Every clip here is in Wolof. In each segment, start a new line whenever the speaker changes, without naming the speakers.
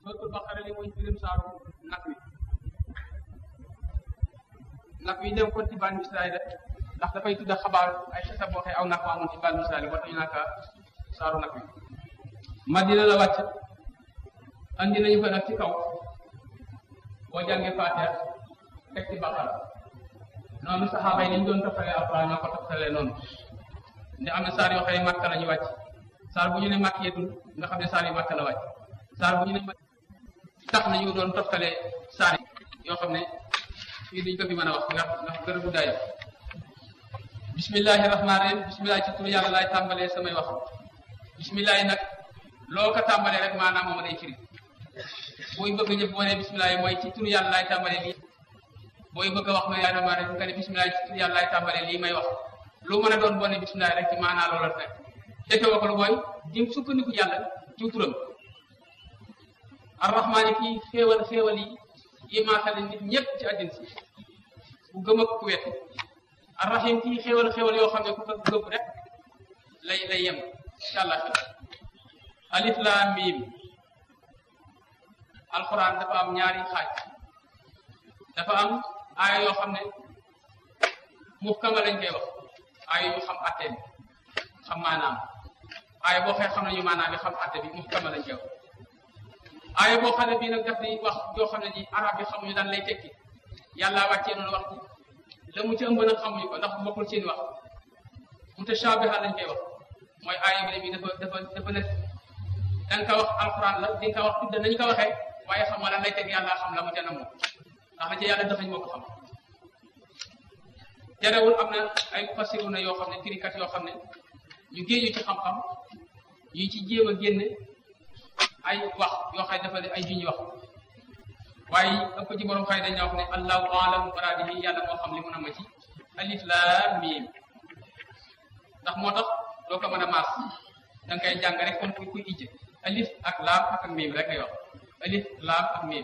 suratul baqara li mooy firim saaru nag wi nag wi dem kon ci banu israil ndax dafay tudda xabaar ay xisa boo xee aw nag wa amoon ci banu israil ba tax ñu naka saaru nag wi madina la wàcc andi nañu ko nag ci kaw boo jàngee faatiha teg ci baqara noonu saxaaba yi dañ doon toftalee alquran ñoo ko toftalee noonu nde am na saar yoo xam ne màkka la ñu wàcc saar bu ñu ne màkk yetul nga xam ne saar yu màkka la wàcc saar bu ñu ne màkk tax nañu doon toftalee saar yi yoo xam ne fii duñ ko fi mën a wax ndax ndax gërë bu dayo bismillahi rahmaani rahim bismillahi ci tur yàlla laay tàmbalee samay wax bismillahi nag loo ko tàmbalee rek maanaam moom day firi booy bëgg ñëpp boo ne bismillahi mooy ci tur yàlla laay tàmbalee lii booy bëgg a wax ma yaa rahmaani rahim nga ne bismillahi ci tur yàlla laay tàmbalee lii may wax lu mën a doon boo ne bismillahi rek ci maanaa loola rek defe wa ko lu mooy di sukkandiku yàlla ci turam arrahmaani kii xéewal xéewal yi yi maasale nit ñëpp ci àddina si ku gëm ak ku wet arrahim kii xéewal xéewal yoo xam ne ku ko gëm rek lay lay yem incha allah alif laam miim alxuraan dafa am ñaari xaaj dafa am aaya yoo xam ne muhkama lañ koy wax aaya yu xam atte bi xam maanaam aaya boo xee xam nañu maanaam bi xam atte bi muhkama lañ koy wax aaya boo xam ne bii nag daf di wax joo xam ne ji arab yi xamuñu daan lay tekki yàlla wàccee noonu wax ci la mu ci ëmb nag xamuñu ko ndax bokkul seen wax mutashabiha lañ koy wax mooy aaya bi bi dafa dafa dafa nekk da nga ko wax alquran la di nga ko wax tudde nañu ko waxee waaye xam nga lan lay teg yàlla xam la mu ca namu ndax la ca yàlla dëxañ moo ko xam terewul am na ay fasiru na yoo xam ne firikat yoo xam ne ñu géeju ci xam-xam ñu ci jéem a génne ay wax yoo xam ne dafa ne ay juñ wax waaye ëpp ci borom xay dañu wax ne allahu alam muraadihi yàlla moo xam li mu nama ci alif laam miim ndax moo tax doo ko mën a maas da nga koy jàng rek comme kuy kuy ijje alif ak laam ak ak miim rek ngay wax alif laam ak miim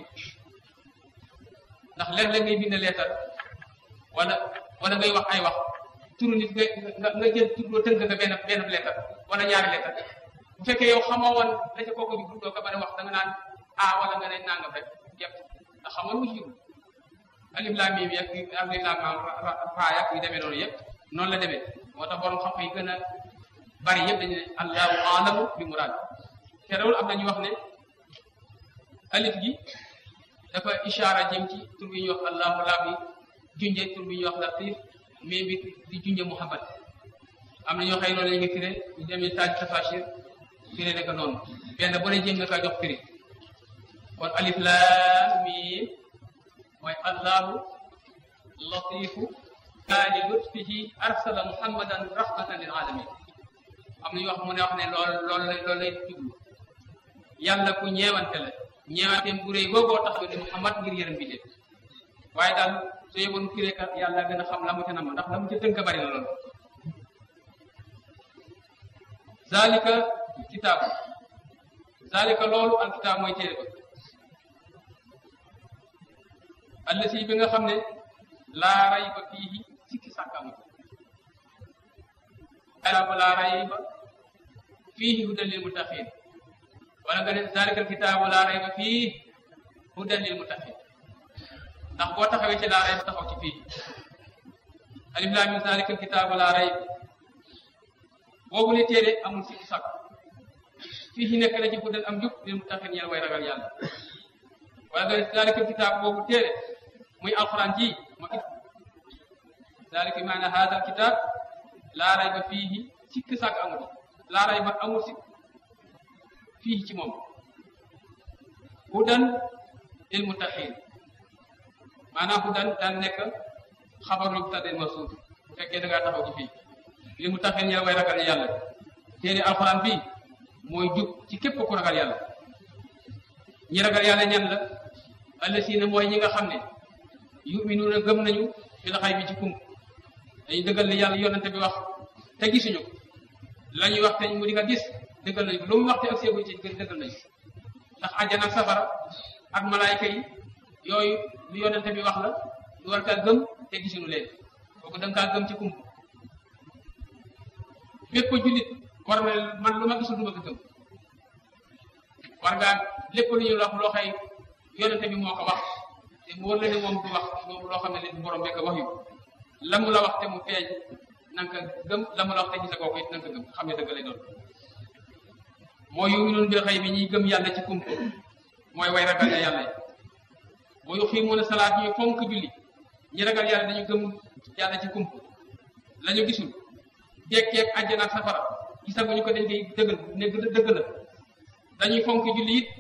ndax léeg-léeg ngay bind leetar wala wala ngay wax ay wax turu nit nga nga jël tur tënk nga benn benn leetar wala ñaari leetar bu fekkee yow xamoo woon la ca kooku bi doo ko mën a wax da nga naan a wala nga ne nangam rek yëpp ndax xamoon mu jiw alif laam miim yak alif laam raa yak yu demee noonu yëpp noonu la demee moo tax borom xam-xam yi gën a bari yëpp dañu ne allahu alamu bi muraad terewul am na ñu wax ne alif gi dafa ishaara jëm ci tur bi ñuy wax allahu laa bi junje tur bi ñuy wax latif mais bi di junje muhammad am na ñoo xëy noonu la ñu firé ñu demee taaj tafasir firé ne ko noonu benn bu ne jëm nga kaa jox firi kon alif laam miim mooy allahu latifu kaali lutfihi arsala muhammadan rahmatan lil alamin am na ñu wax mu ne wax ne lool loolu lay loolu lay jublu yàlla ku ñeewante la ñeewanteem bu réy googoo tax ba di muhammad ngir yërëm bi waaye daal su yeboon fireekat yàlla gën a xam la mu ca nama ndax la mu ca tënk bari na loolu zalika kitaab zalika loolu al kitaab mooy téere ba allasi bi nga xam ne laa rayba fiihi sikki sàkkamu kitaabu laa rayba fiihi hudan lil muttaqin wala nga ne zalika al kitaabu laa rayba fiihi hudan lil muttaqin ndax boo taxawee ci laa rayba taxaw ci fii alif laam miim zalika al kitaabu laa rayba boobu ne téere amul sikki sàkk fii nekk na ci hudan am jub lil muttaqin ñeel way ragal yàlla wala nga ne zalika al kitaabu boobu téere muy alquran ji ma zalika maana hada al kitab laa rayba fiihi sikk sàkk amul laa rayba amul sikk fiihi ci moom hudan lil muttaqin maanaam hudan daan nekk xabaru mubtada mawsuuf bu fekkee da ngaa taxaw ci fii lil muttaqin ñeel way ragal yàlla téere alquran bi mooy jub ci képp ku ragal yàlla ñi ragal yàlla ñan la allasiina mooy ñi nga xam ne yuminuuna gëm nañu fil xay bi ci kum dañu dëggal li yàlla yonante bi wax te gisuñu la ñuy wax te mu di nga gis dëggal nañu lu mu wax te ak seeguñ ci dëggal nañu ndax àjjana ak safara ak malaayka yi yooyu lu yonante bi wax la lu war kaa gëm te gisuñu leen kooku da nga kaa gëm ci kum bépp jullit war na man lu ma gisul du ma ko gëm war ngaa lépp lu ñu wax loo xëy yonente bi moo ko wax te mu wër la ne moom du wax loo xam ne li borom bekk wax yu la mu la wax te mu feeñ na nga gëm la mu la wax te gisa kooku it na nga gëm xam ne dëgg lay doon mooy yu noonu bil xëy bi ñuy gëm yàlla ci kump mooy way ragal ya yàlla yi boo yu xiimuuna salaat ñuy fonk julli ñi ragal yàlla dañu gëm yàlla ci kump la ñu gisul dekkeeg àjjana ak safara gisaguñu ko dañ koy dëggal ne dëgg la dañuy fonk julli it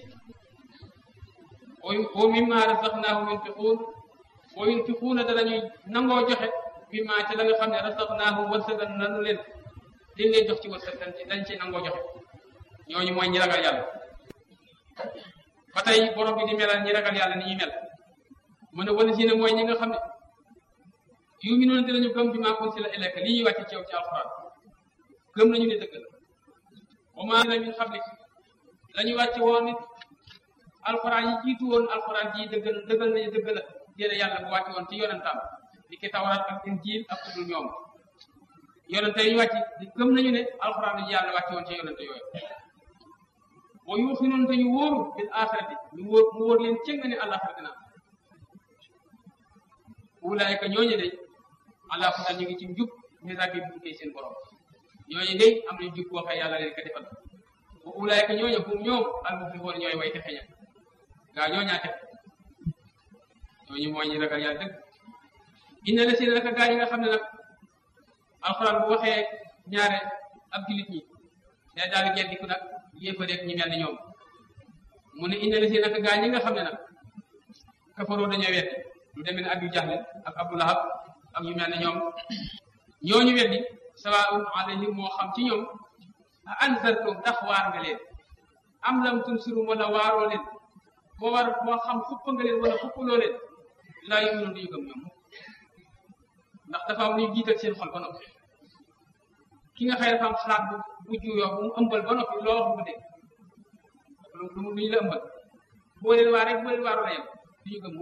wa mimma razaqnaahum yunfiquun wa yunfiquuna danañuy nangoo joxe mimma ci la nga xam ne razaqnaahum wërsëgal nanu leen liñ leen jox ci wërsëg dañ ci dañ ci nangoo joxe ñooñu mooy ñi ragal yàlla ba tey borom bi di melal ñi ragal yàlla ni ñuy mel mu ne wala si ne mooy ñi nga xam ne yuminuuna dinañu gëm bi maa unsila ilayka li ñuy wàcce ci yow ci alxuraan gëm nañu ne dëgg la wa maa unzila min qablik la ñu wàcce woon nit alxuraan yi jiitu woon alxuraan ji dëggal dëggal nañu dëgg la téere yàlla bu wàcce woon ci yonentam di ki tawraat ak injiil ak kudul ñoom yonente yi ñu wàcc gëm nañu ne alxuraan yi yàlla wàcce woon ci yonente yooyu wa yuuxinuun te ñu wóoru bil axirati ñu wóor mu wóor leen cëng ne àllaxira dina ulaayka ñooñu de ala hudan ñu ngi ci njub min rabbi bu koy seen borom ñooñu de am nañu jub boo xëy yàlla leen ko defal wa ulaayka ñooñu hum ñoom al muflixuun ñooy way texe ña gaa ñooñaa texe ñooñu mooy ñi ragal yàlla dëgg inna la si naka gaa yi nga xam ne nag alxuraan bu waxee ñaare ak jullit ñi day daal di geddiku nag yéefa rek ñi mel ni ñoom mu ne inna la si naka gaa ñi nga xam ne nag kafaroo dañoo weddi lu demee ne Abu Jahl ak Abu Lahab ak ñu mel ne ñoom ñooñu weddi sawaa'un alayhim moo xam ci ñoom a anzartum ndax waar nga leen am lam tunsirum wala waaroo leen moo war moo xam xupp nga leen wala xuppaloo leen laa yu'minuun duñu gëm ñoom ndax dafa am luy jiital seen xol ba noppi ki nga xëy dafa am xalaat bu bu juyoo bu mu ëmbal ba noppi loo wax mu dégg lu lu ñu la ëmbal boo leen waar rek boo leen waaroo la yem duñu gëm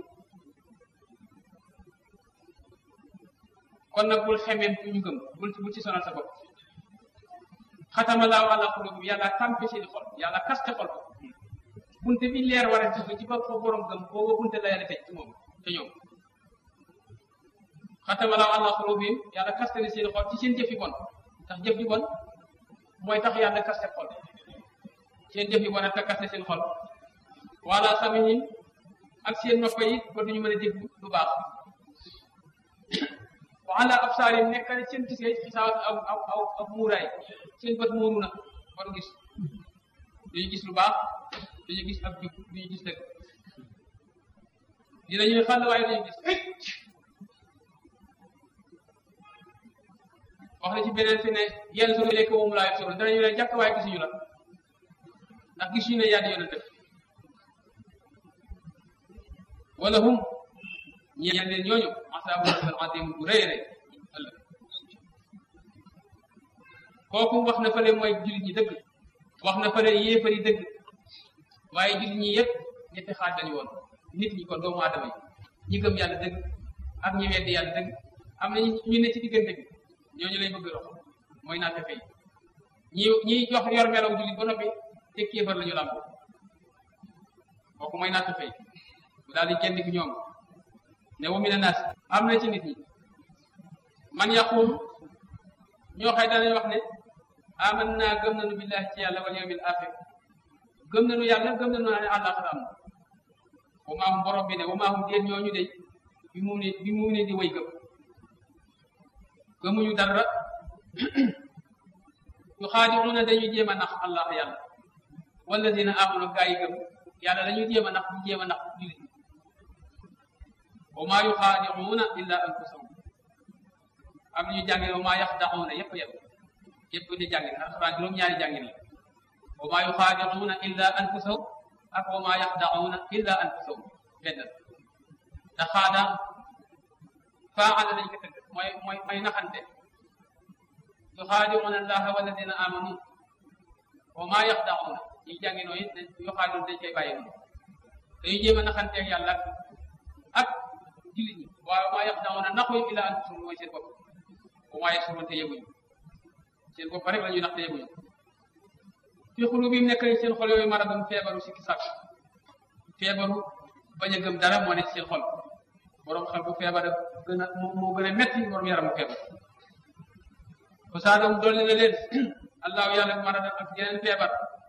kon nag bul xemeen bu ñu gëm bul bul ci sonal sa bopp xatama laahu ala qulubihim yàlla tàmpe seen xol yàlla kaste xol bunte bi leer war a dugg ci ba fa borom gëm booba bunte la yàlla tëj ci moom te ñoom xatama laahu ala qulubihim yàlla kaste ne seen xol ci seen jëf yi bon ndax jëf yi bon mooy tax yàlla kaste xol seen jëf yi bon ak kaste seen xol wala samihim ak seen nopp yi ba duñu mën a dégg lu baax wa ala absaarim nekk na seen gisee xisaawat aw aw aw aw muuraay seen bët muuru na war gis duñu gis lu baax duñu gis ab jub duñu gis dëgg dinañu ne xàll waaye duñu gis wax na ci beneen fi ne yenn soo lekk woomu laa yëpp danañu ne jàkk waaye gisuñu la ndax gisuñu ne yaa di yoon def wala hum ñeel leen ñooñu asaabu al adim bu rëy rëy ëllëg kooku wax na fële mooy jullit ñi dëgg wax na fële yéefari dëgg waaye jullit ñi yëpp ñetti xaaj lañu woon nit ñi kon doomu aadama yi ñi gëm yàlla dëgg ak ñi weddi yàlla dëgg am na ñu ne ci diggante bi ñooñu lay bëgg rox mooy naa fefe yi ñi ñi jox yor melaw jullit ba noppi te kéefar la ñu làmb kooku mooy naa fefe yi bu daal di kenn ki ñoom ne wa mina naas am na ci nit ñi man yaqul ñoo xëy danañ wax ne aman naa gëm nañu billahi ci yàlla wal yawmil axir gëm nañu yàlla gëm nañu ne àllaaxira am na wa maa hum borom bi ne wa maa hum déet ñooñu de bi mu ne bi mu ne di way gëm gëmuñu dara yu xaadiruuna dañuy jéem a nax allah yàlla walladina amanu gaa yi gëm yàlla dañuy jéem a nax di jéem a nax jullit ñi wa maa yuxaadicuuna illa anfusahum am nañu jàngin wa maa yaxdacuuna yëpp yëpp yëpp di jàngin alxuraan juróom-ñaari jàngin la wa maa yuxaadicuuna illa anfusahum ak wa maa yaxdacuuna illa anfusahum benn te xaada faala dañ ko tëgg mooy mooy mooy naxante yuxaadicuuna allaha walladina amanu wa maa yaxdacuuna ñi jànginoo it yuxaadicuuna dañ koy bàyyi noonu dañuy jéem a naxanteeg yàlla ak jullit ñi waaye maa yaxdacuuna naxuy illa anfusahum mooy seen bopp wa maa yashcuruun te yëguñu seen bopp rek la ñuy nax te yëguñu fi xulubihim nekk seen xol yooyu maradun feebaru sikki sàkk feebaru bañ a gëm dara moo nekk seen xol borom xel bu feebar gën a moo gën a metti borom yaram bu feebar fa saadam dolli na leen allahu yàlla mara ak yeneen feebar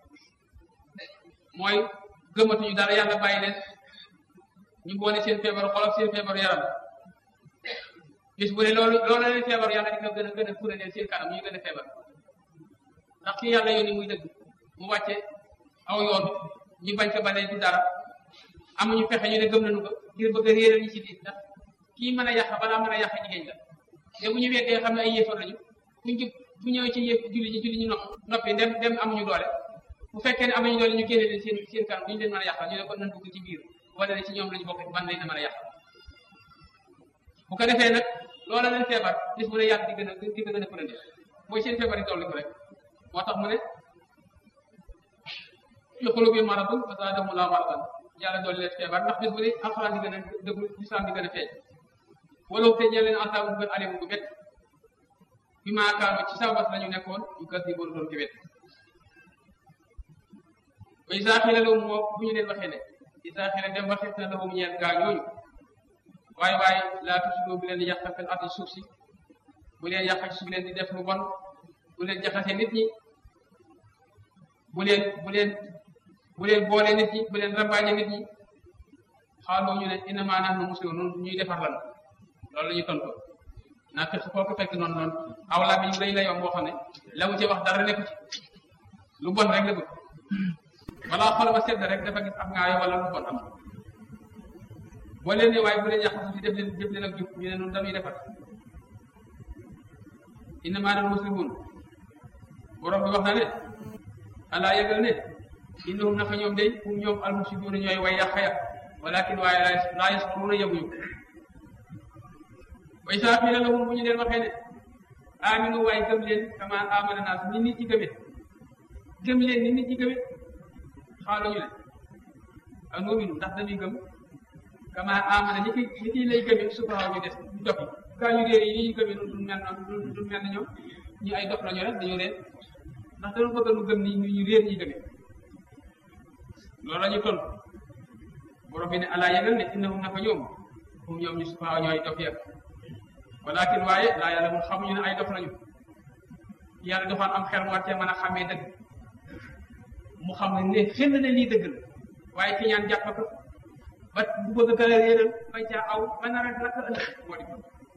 mooy gëmatuñu dara yàlla bàyyi leen ñu boole seen feebar xol ak seen feebar yaram bis bu ne loolu loolu leen feebar yàlla di ko gën a gën a fure leen seen kanam ñu gën a feebar ndax ki yàlla yónni muy dëgg mu wàcce aw yoon ñu bañ ko balee du dara amuñu fexe ñu ne gëm nañu ko ngir bëgg a réeral ñi ci diin ndax kii mën a yàq balaa mën a yàq jigéen la te bu ñu weddee xam ne ay yéefar lañu buñ jub bu ñëwee ci yëf julli ñi julli ñu nopp noppi dem dem amuñu doole bu fekkee ne amuñu doole ñu génne leen seen seen kanam duñu leen mën a yàqal ñu ne kon nañ dugg ci biir wala ne ci ñoom lañu bokk ban lañ mën a yàqal bu ko defee nag loola leen feebar bis bu ne yàlla di gën a di ko gën a përënde mooy seen feebar yi dolli ko rek moo tax mu ne fi xulubi maradun fa zaadahum laahu maradan yàlla dolli leen feebar ndax bis bu ne alxuraan di gën a dëggu lislaam di gën a feeñ wala te ñeel leen asaabu bu gën alimu bu bett bi maa kaano ci sababas la ñu nekkoon yu gas di boonu doon ci wet ba isaa xila lahum moo bu ñu leen waxee ne isaa xila dem waxees na lahum ñeel gaa ñooñu waaye waaye laa tusidoo bu leen di yàq fil ardi suuf si bu leen yàq ci suuf leen di def lu bon bu leen jaxase nit ñi bu leen bu leen bu leen boole nit ñi bu leen rambaaje nit ñi xaaloo ñu ne innamaa nahnu muslimuun noonu ñuy defar lan loolu la ñuy tontu naa fekk foo ko fekk noonu noonu aw laa bi ñu lay layoo boo xam ne la mu ci wax dara nekku ci lu bon rek la bëgg wala xol ba sedd rek dafa gis am ngaayo wala lu bon am boo leen ne waaye bu leen yàq suuf si def leen def leen ak jub ñu ne noonu dañuy defar innamaa nahnu muslimuun borom bi wax na ne alaa yëgal ne innahum naka ñoom day hum ñoom almufsiduuna ñooy way yàq ya walakin waaye laa yas'uruuna yëguñu wa izaa qiila lahum bu ñu leen waxee ne aminu waaye gëm leen kama amana naas ni nit ñi gëmee gëm leen ni nit ñi gëmee xaalu ñu ne a nuuminu ndax dañuy gëm kama amana ñi ki ñi ki lay gëmee sufahaa ñu des ñu dox yi gaa ñu réer yi ni ñu gëmee noonu du mel noonu du mel na ñoom ñu ay dox lañu rek dañu réer ndax dañu bëgg nu gëm ni ñu réer ñi gëmee loolu la ñu tontu borom bi ne alaa yëgal ne innahum naka ñoom hum ñoom ñu sufahaa ñooy dof ya walakin waaye laa yàlla mun xamuñu ne ay dof lañu yàlla defoon am xel mu war cee mën a xàmmee dëgg mu xam ne ne xel ne lii dëgg la waaye ki ñaan jàpp ko ba bu bëgg a gën a réeral ba caa aw ba nar a lakk ëllëg moo di ko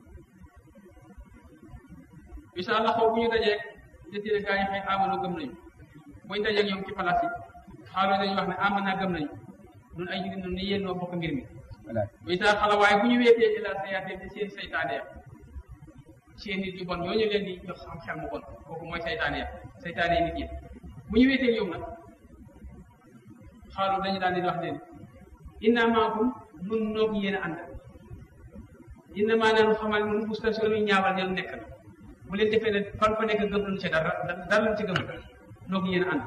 incha allah xaw bu ñu dajee jëtee gaa yi xëy amano gëm nañu buñ dajee ñoom ci palaas yi xaaloo dañuy wax ne amana gëm nañu ñun ay jullit noonu ne yéen noo bokk mbir mi incha allah waaye bu ñu weetee ila sayaatee ci seen saytaane ya seen nit yu bon ñooñu leen di jox am xel mu bon kooku mooy saytaane ya saytaane yi nit yi bu ñu weetee ñoom nag xaalu dañu daan leen wax leen inna maakum nun noog yéen a ànd inna maa nanu xamal nun mustation yu ñaawal ñenu nekk na bu leen defee ne fan fa nekk gëm nañu ci dara dara lañu ci gëm noog yéen a ànd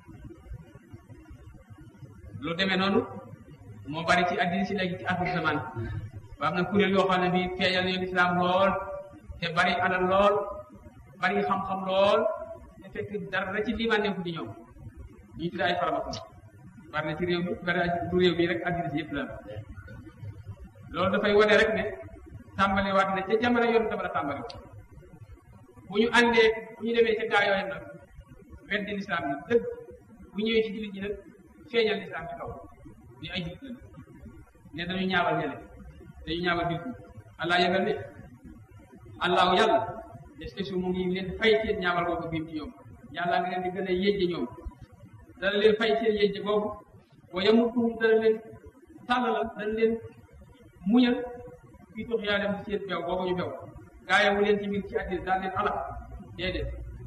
lu demee noonu moo bari ci addina si léegi ci axiru zaman ba am na kuréel yoo xam ne bii feeñal nañu lislaam lool te bari alal lool bari xam-xam lool te fekk dara ci liimaan nekku ci ñoom ñu tudd ay faramason bari na ci réew mi bari na du réew mi rek addina si yëpp la loolu dafay wane rek ne tàmbali waat ne ca jamono yoon dafa la tàmbali bu ñu àndee bu ñu demee ca gaa yooyu nag weddi lislaam nag dëgg bu ñëwee ci jullit ñi nag feeñal lislaam ci kaw ni ay jullit la ne dañu ñaawal ñele dañu ñaawal jullit ñi allah yëgal ne allahu yàlla est-ce que su mu ngi leen fay seen ñaawal boobu biim ci ñoom yàlla ngi leen di gën a yéjje ñoom dana leen fay seen yéjje boobu wa yamutuhum dana leen tàllalal dana leen muñal fii tox yaa dem ci seen beew boobu ñu beew gaayawu leen ci mbir ci àddina daal leen alal déedéet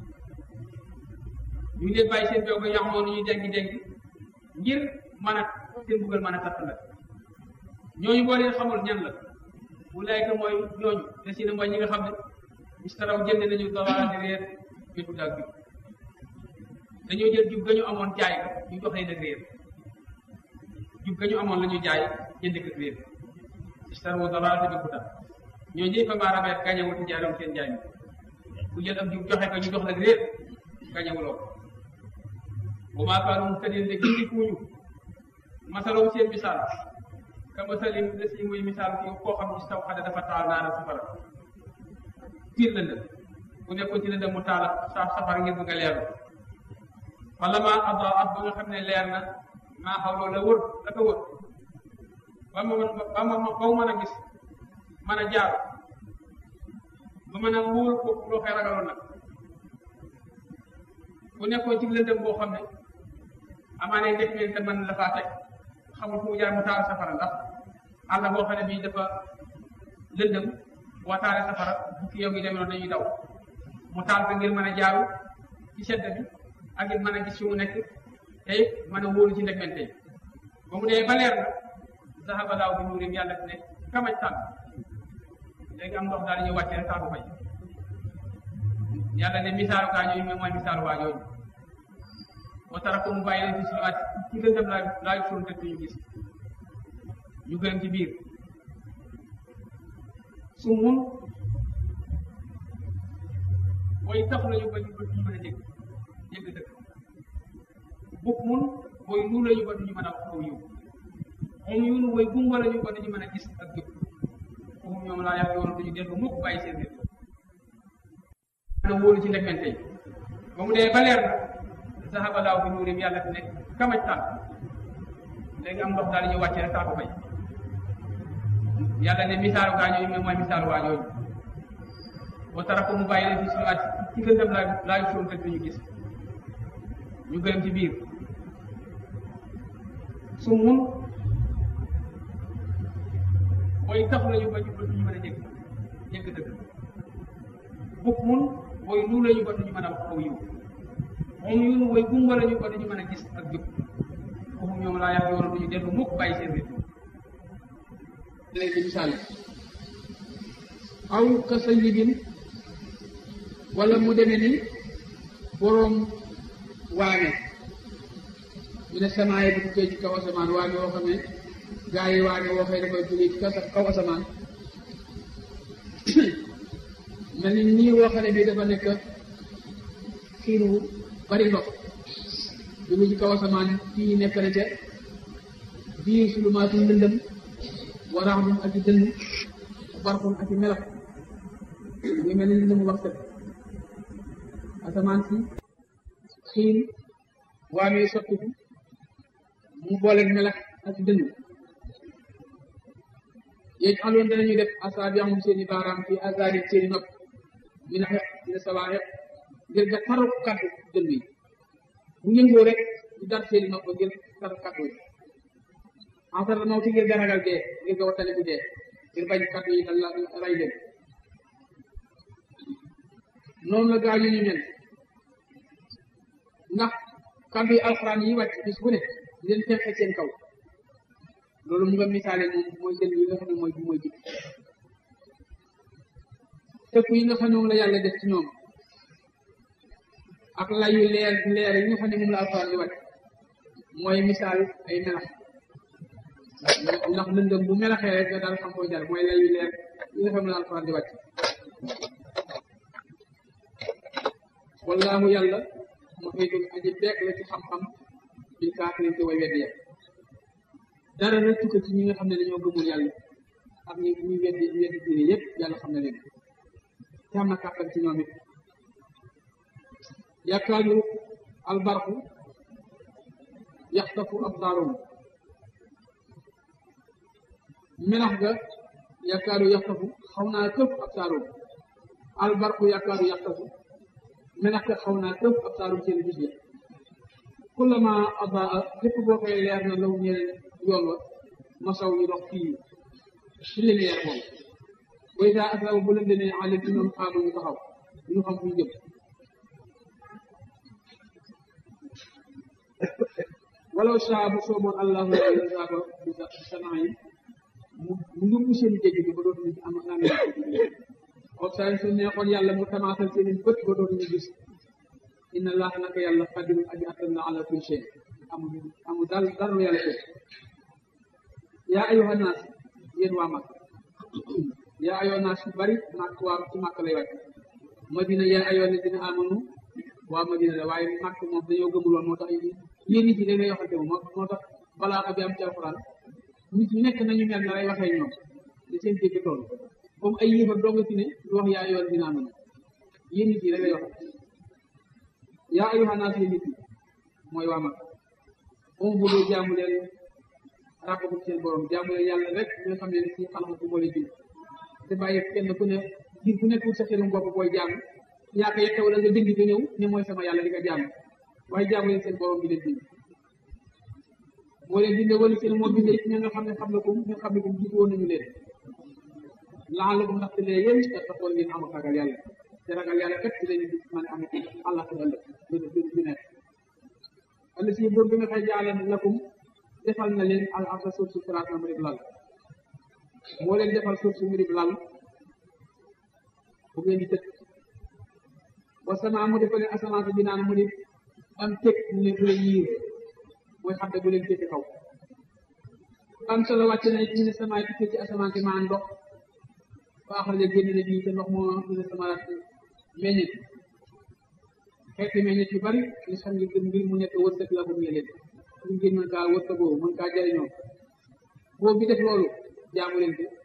ñu ngi leen bàyyi seen beew ba yaxamoon ñuy dengi dengi ngir mën a seen buggal mën a tattala ñooñu boo leen xamul ñan la wulaayka mooy ñooñu te si ne mooy ñi nga xam ne istaraw jënd nañu dawaa di réer bi du daal jub dañoo jël jub ga ñu amoon jaay ka ñu jox leen ak réer jub ga ñu amoon la ñu jaay jënd ak réer istaraw dawaa te bi du daal ñoo ñëpp fa maa rabeet gañewul ci jaaram seen jaay mi ku jël ab jub joxe ko ñu jox la réer gañewuloo bu maa kaanu mu tëddee ndek ci kuuñu masaloo seen misaal ka masalim des yi muy misaal kii koo xam ne si taw xade dafa taal naara safara tiir lëndëm bu nekkoon ci lëndëm mu taal sa safara ngir bëgg a leeru wala ma adaat ba nga xam ne leer na maa xawloo la wër la ko wër ba ma ba ma ba mu mën a gis mën a jaar ba mën a wóor ko loo koy ragaloon nag bu nekkoon ci lëndëm boo xam ne amaane ndek meen te mën la faa teg xamul fu mu jaar mu taal safara ndax àll boo xam ne bii dafa lëndëm boo taalee safara bukki yow ngi demee noonu dañuy daw mu taal ko ngir mën a jaaru ci sedd bi ak it mën a gis fi mu nekk te it mën a wóolu ci ndegmente yi ba mu dee ba leer na zahaba laaw bi nuurim yàlla ne kamaj tànn léegi am ndox daal di ñëw wàcce rek tànn fay yàlla ne misaalu kaa ñooñu mooy misaalu waa ñooñu wa tara ko mu bàyyi leen fi si waat ci lëndëm laa laay fóon te ñu gis ñu gën ci biir su mun mooy tax lañu ba ñu ba ñu mën a dégg dégg dëkk bukk mun mooy lu lañu ba duñu mën a wax aw yiw moom yunu mooy gumba lañu ba duñu mën a gis ak jub foofu ñoom laa yàlla yoon duñu dellu mukk bàyyi seen réew mën a wóolu ci ndegmente yi ba mu dee ba leer na zahaba laaw bi nuurim yàlla fi ne kamaj tànn léegi am ndox daal di ñëw wàcce rek taatu fay yàlla ne misaalu gaa ñooñu mooy misaalu waa ñooñu wa tara ko mu bàyyi leen fi si waat ci lëndëm laa laay fóon te duñu gis ñu gërëm ci biir su mun mooy tax lañu ba ñu ba duñu mën a dégg dégg dëgg bukk mun mooy lu lañu ba duñu mën a wax aw yiw moom yunu mooy gumba lañu ba duñu mën a gis ak jub foofu ñoom laa yàlla yoon duñu dellu mukk bàyyi seen réew
léegi misaal aw ka sayyibin wala mu demee ni boroom waame ñu ne samaay bu tukkee ci kaw asamaan waame woo xam ne gaa yi waame woo xëy dafay jógee ci kaw asamaan mel ni nii woo xam ne bii dafa nekk xiinu bari ndox jóge ci kaw asamaan fii nekk na ca biir sulumaatu lëndëm waraaxum ak i dënn barxum ak i melax muy mel ni lëndëmu wax set asamaan si xiin waamee sottiku mu booleeg melax ak dënn yéeg aloon danañuy def asaabiahum seen i baaraam fi azaari seen i nopp min xeq dina sabaa xeq ngir nga taru kàddu dënn yi bu yëngoo rek ñu dar seen i nopp ngir taru kàddu yi en la mawti ngir nga ragal dee ngir nga wattale bu dee ngir bañ kàddu yi dal la ray leen noonu la gaa ñu ñu mel ndax kàddu yi alxuraan yi wàcc bis bu ne di leen fexe seen kaw loolu mu nga misaale moom mooy seen yi nga xam ne mooy bi mooy jikk tëkk yi nga xam ne moom la yàlla def ci ñoom ak layu leer leer yi nga xam ne moom la alxuraan di wàcc mooy misaal ay melax ndax lëndëm bu melaxee rek nga daal xam koy jar mooy layu leer yi nga xam ne la alxuraan di wàcc wallaahu yàlla ma koy dul aji beek la ci xam-xam bil kaafirin te way weddi ya dara rek tukka ci ñi nga xam ne dañoo gëmul yàlla ak ñi ñuy weddi weddi diine yëpp yàlla xam na leen te am na kàttan ci ñoom it yakaadu albarku yaxtafu absaarum melax ga yakaadu yaxtafu xaw naa këpp absaarum albarku yakaadu yaxtafu melax ga xaw naa këpp absaarum seen gis ya kullama adaa lépp boo koy leer na law ñeel yoon wa masaw ñu dox fii ci lumière moom booy daa aslaw bu leen demee àll ci ñoom xaamu ñu taxaw ñu xam fu ñu jëm walaw saa bu sooboon allahu la zaaba bi sanaa yi mu mu ndumb seen jéggi bi ba dootuñu am am kon saa su neexoon yàlla mu tamaatal seen i bët ba dootuñu gis inna allaha naka yàlla qadirun aji attan na ala kulli shay amul amul dal dara lu yàlla teg yaa ayyuha naas yéen waa mag yaa ayyuha naas yu bari màkk waa ci màkk lay wàcc madina yaa ayyuha alladina amanu waa madina la waaye màkk moom dañoo gëmul woon moo tax yéen nit ñi da ngay yoxante moom moo tax balaa bi am ci alxuraan nit ñi nekk nañu mel na lay waxee ñoom di seen dégg tool comme ay yéefar doo nga fi ne du wax yaa yoon dinaa mën yéen nit yi rek lay wax yaa ayyuhan naas yéen nit yi mooy waa mag on bu dee jaamu leen rabbakum seen borom jaamu leen yàlla rek nga xam ne si xalama ko moo leen bind te bàyyi kenn ku ne ngir ku nekkul sa xelum bopp booy jaamu yaa ko yekk wala nga dëng ba ñëw ne mooy sama yàlla di nga jaamu waaye jaamu leen seen borom bi leen bind moo leen bindee wala seen moo bindee ña nga xam ne xam la ko nga xam ne ko jiitu woon nañu leen laal la ko ndaxte lee yéen te taxoon ngeen am ak ragal yàlla te ragal yàlla kat ci lañu mën a am àlla ko ëllëg du du nekk ëllëg si boobu bi nga xëy jaale lakum defal na leen al arda suuf su siraatan mu dib lal moo leen defal suuf su mu dib lal bu ngeen di tëdd wa sama mu defal leen asamaan si binaan mu di am teg mu leen bu leen yiir mooy xam ne bu leen féete kaw am solo wàcc na ñu ne samaay tukkee ci asamaan si maa ndox ba axraja génn na bii te ndox moo ñu ne sama meññet xeeti meññet yu bari li xam ngir gën mbir mu nekk wërsëg la bu ñu leen ñu ngeen mën kaa wërsëgoo mën kaa jariñoo boobu bi def loolu jaamu leen ko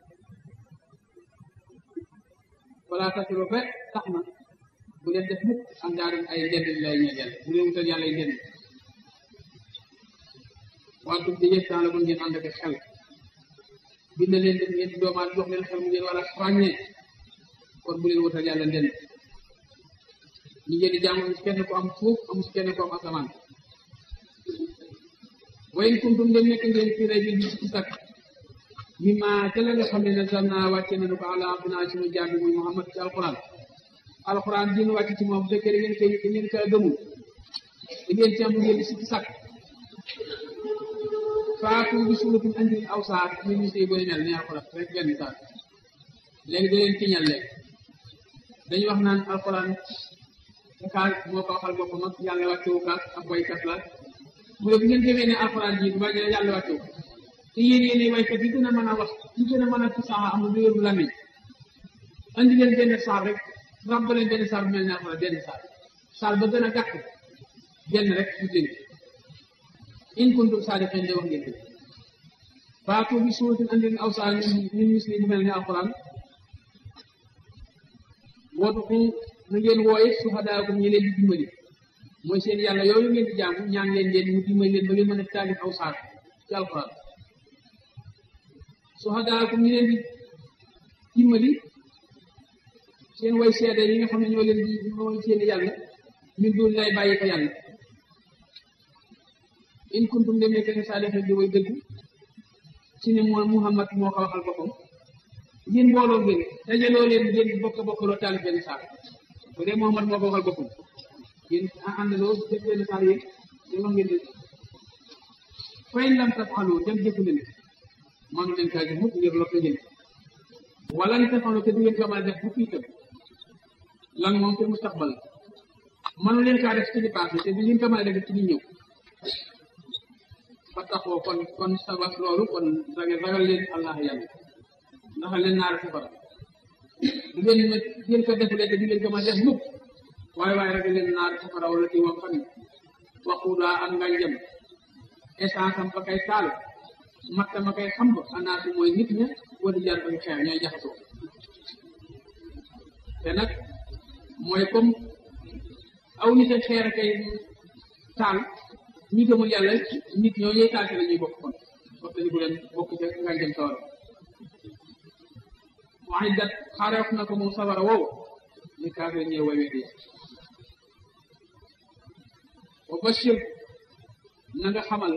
balaa tasiro ba tax na bu leen def mukk am daarin ay ndend lay ñeel yàlla bu leen wutal yàlla ay ndend wantum di yëg temps la mun ngeen ànd ak xel bind leen def ngeen doomaat jox leen xel mu ngeen war a ràññee kon bu leen wutal yàlla ndend ñi ngeen di jaamu ci kenn ko am suuf amu ci kenn ko am asamaan wayin kuntum dem nekk ngeen fi ray bi di ci sakk mi ma ca la nga xam ne nasal naa wàcce nañu ko ala abdina sunu jaam bi muy Muhammad ci alquran alquran dina wàcc ci moom bu fekkee da ngeen koy da ngeen kaa gëmul da ngeen ci am ngeen di ci sakk faatu bi suratin andil aw saar ñu ñu sey boy mel ni alquran rek benn saar léegi da leen tiñal léegi dañu wax naan alquran kaas moo ko waxal boppam ak yàlla wàccewu kaas ak waykat la mu ne bu ngeen gëmee ne alquran ji bu bàyyi yàlla wàccewu te yéen yéen waykat yi gën a mën a wax yi gën a mën a fasaxa am lu yorul lamiñ andi leen benn saar rek ràbb leen benn saar bu mel ne alquran benn saar saar ba gën a gàtt benn rek ñu dégg in kuntum saadiqin de wax ngeen ko faatu bi suuratin andi leen aw saar ñun misli bu mel ne alquran wootu na ngeen wooye suhadaakum ñi leen di dimbali mooy seen yàlla yooyu ngeen di jaamu ñaan leen leen mu dimbali leen ba ngeen mën a taalif aw saar ci alquran suhadaakum ñi leen di dimbali seen way seede yi nga xam ne ñoo leen di mooy seen yàlla min dul lay bàyyi ko yàlla in kuntum dem nekk ne saalihin di way dëgg ci ne mooy Muhammad moo ko waxal boppam yéen mbooloo ngeen dajaloo leen ngeen bokk bokkaloo taalif benn saar bu dee Muhammad moo ko waxal boppam yéen àndaloo def benn saar yéen yéen wax ngeen def fay lam tafxalu dem jëfu leen manu leen kaa jëf mukk ngir lott ngeen wala nga tafxalu te du ngeen ko mën a def bu itam lan moom te mustaqbal manu leen kaa def ci li passé te du ngeen ko mën a def ci li ñëw fa taxoo kon kon sabab loolu kon ragal ragal leen allah yàlla ndax leen naar safara du ngeen ma ngeen ko defulee te du ngeen ko ma def mukk waaye waaye ragal leen naar safara wala ci moom xam waxudaa ak ngànjam essence am ba kay taal matta ma kay xam ba anaatu mooy nit ña wala jaar ba xeer ñooy jaxasoo te nag mooy comme aw nit ak xeer kay taal ñi gëmul yàlla nit ñoo ñuy taal la ñuy bokk kon wax dañu ko leen bokk ca ngànjam sawara waaye dat xaareef na ko moom sawara wow li kaafir ñëw way weddi wa bashir na nga xamal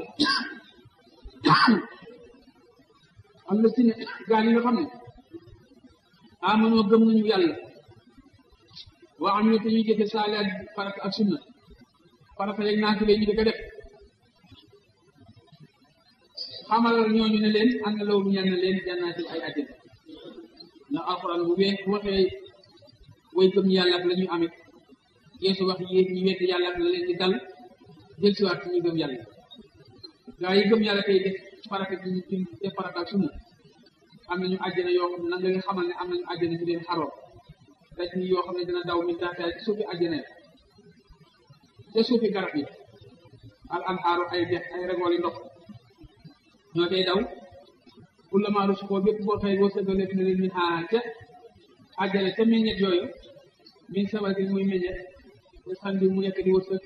am na si ne gaa yi nga xam ne amanoo gëm nañu yàlla waa am te ñuy jëfe saaliat farata ak sunna farata yeeg naa ñu di ko def xamal ñooñu ne leen am na loolu ñaan na leen jannaatin ay àjjana ndax alxuraan bu wee bu waxee way gëm yàlla ak la ñuy amit yeesu wax yéen ñi wedd yàlla ak la leen di dal jël si waat ci ñu gëm yàlla gaa yi gëm yàlla tey def farata ci ñu def farata ak sunna am nañu àjjana yoo xam ne nan nga xamal ne am nañu àjjana ci leen xaroo daj ni yoo xam ne dina daw min taxtaay ci suufi àjjana ya ca suufi garab yi al anhaaru ay dex ay regooli ndox ñoo tey daw kullama rusuqoo bépp boo xëy wërsëgaleef na leen min xaa ca àjjale ca meññet yooyu min sabatin muy meññet te xam bi mu nekk di wërsëg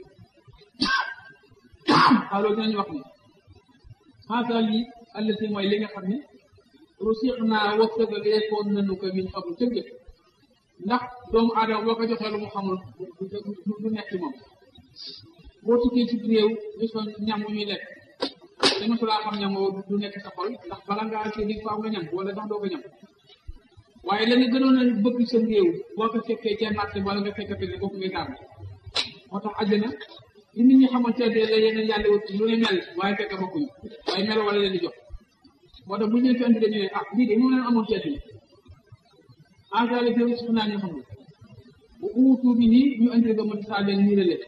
xaaloo dinañu wax ni xaasa lii allati mooy li nga xam ne rusiq naa wërsëgalee koon nanu ko min xamul ca jëkk ndax doomu aadama boo ko joxee lu mu xamul du nekk ci moom boo tukkee ci réew gis fa ñam wu ñuy lekk te mosulaa xam ñam woo du nekk sa xol ndax bala ngaa kii di faaw nga ñam wala ndax doo ko ñam waaye la nga gënoon a bëgg sa réew boo ko fekkee ca marché wala nga fekk fi ne kooku ngay tàmm moo tax àjjana li nit ñi xamante ne la yeneen yàlla wut lu ne mel waaye fekk bokkuñu waaye mel wala leen di jox moo tax bu ñu leen fi andi dañu ne ah lii de moom leen amoon ceeb bi engrais bi suuf naa ñu xamul bu uutu bi nii ñu andi ba mën saa leen nii la leen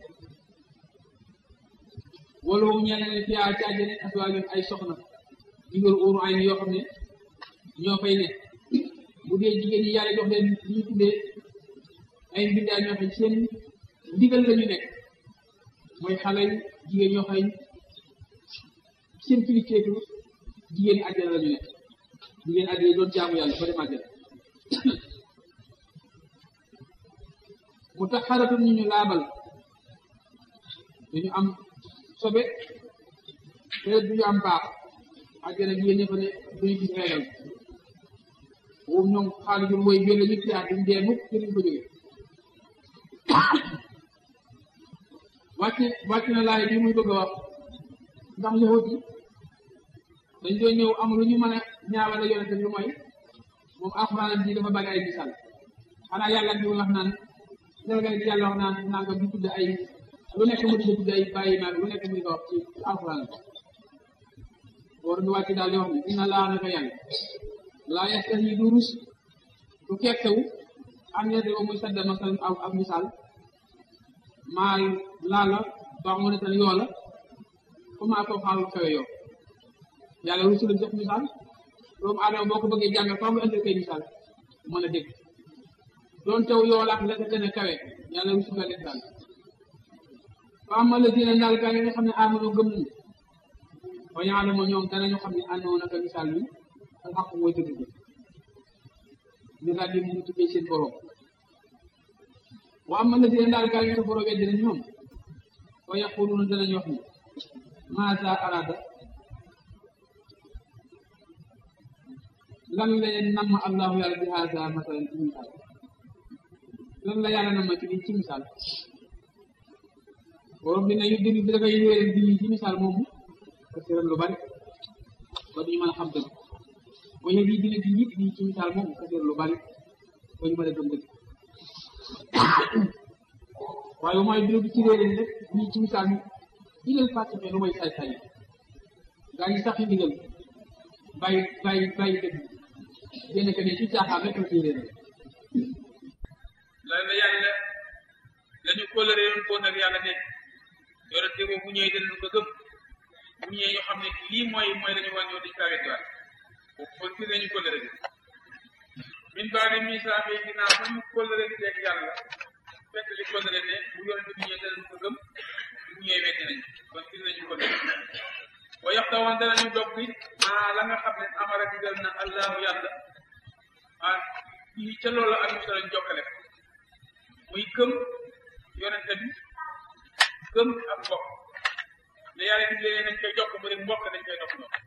wala wu ñeneen ne fiyaa ci àjjana aswaajun ay soxna jigéen uuru ay yoo xam ne ñoo fay ne bu dee jigéen ñi yàlla jox leen li ñu tuddee ay mbindaa ñoo xam seen ndigal la ñu nekk mooy xale yi jigéen ñoo xam seen kilifteefu jigéen àjjana la ñu nekk jigéen àjjana doon jaamu yàlla ba dem àjjana mu tax xaratum ñu ñu laabal dañu am sobe te duñu am baax àjjana jigéen ñi fa ne duñu gis reegal boobu ñoom xaalis bi mooy biir la ñu tiyaat duñ dee mukk te duñ ko jóge wàcc wàcc na laay bi muy bëgg a wax ndax yahut yi dañ doon ñëw am lu ñu mën a ñaawale yonente lu mooy moom alxuraan ji dafa bari ay misaal xanaa yàlla di wax naan delga di yàlla wax naan nanga di tudd ay lu nekk mu di tudd ay bàyyi naag lu nekk mu di ko wax ci alxuraan war du wàcc daal di wax ne inna laa naka yàlla laa yastahi du rus du kekkewu am ñette ba muy sadda masal aw ak misaal maal laala baax mu ne tan yoo la comment ko xaalu kawe yoo yàlla rusu la jox misaal doomu aadama boo ko bëggee jàng faaw nga indi koy misaal mën a dégg doon taw yoo la ak la ko gën a kawe yàlla rusu la leen daal fa ama la dina daal gaa yi nga xam ne amano gëm nañu wa ya'lamu ñoom danañu xam ne àndoon naka misaal mi al xaq mooy dëgg bi ñu daal di mu tuddee seen borom wa ama la dina daal gaa yi nga borom weddi nañ ñoom wa yaquluna danañ wax ni maasa arada lan la leen namm allahu yàlla bi haasa masalan ci misaal lan la yàlla namm ci lii ci misaal borom bi ne yu dindi bi dafay wéeral di ci misaal moomu parce que lu bari ba duñu mën a xam dëgg ba yëg yi dina di nit ñi ci misaal moomu parce que lu bari ba ñu mën a gëm dëgg waaye mooy bi bi ci réeréen rek ñii ci misaal mi digal fàttike lu may say say gaa ñi sax yi digal bàyyi bàyyi bàyyi dëgg génn que ne ci caaxaan rek la ciy réeréen
la la yàlla dañu kóllëre yoon koo nag yàlla nekk yorante boobu bu ñëwee dinañu ko gëm bu ñëwee ñu xam ne lii mooy mooy la ñu war ñëw dañu kaa weddiwaat boobu kon fii nañu kóllëre bi min baa di misaafee ginnaaw ba ñu kóllëre di teg yàlla fekk li kóllëre ne bu yorante bu ñëwee dinañu ko gëm bu ñëwee weddi nañu kon fii nañu kóllëre wa yaxtawan danañu dog bi ah la nga xam ne amara digal na allahu yàlla ah fii ca loolu ak ñu danañ jokkale muy gëm yonente bi gëm ak mbokk ne yàlla digle nañ koy jokk mu ne mbokk dañ koy dox ñoom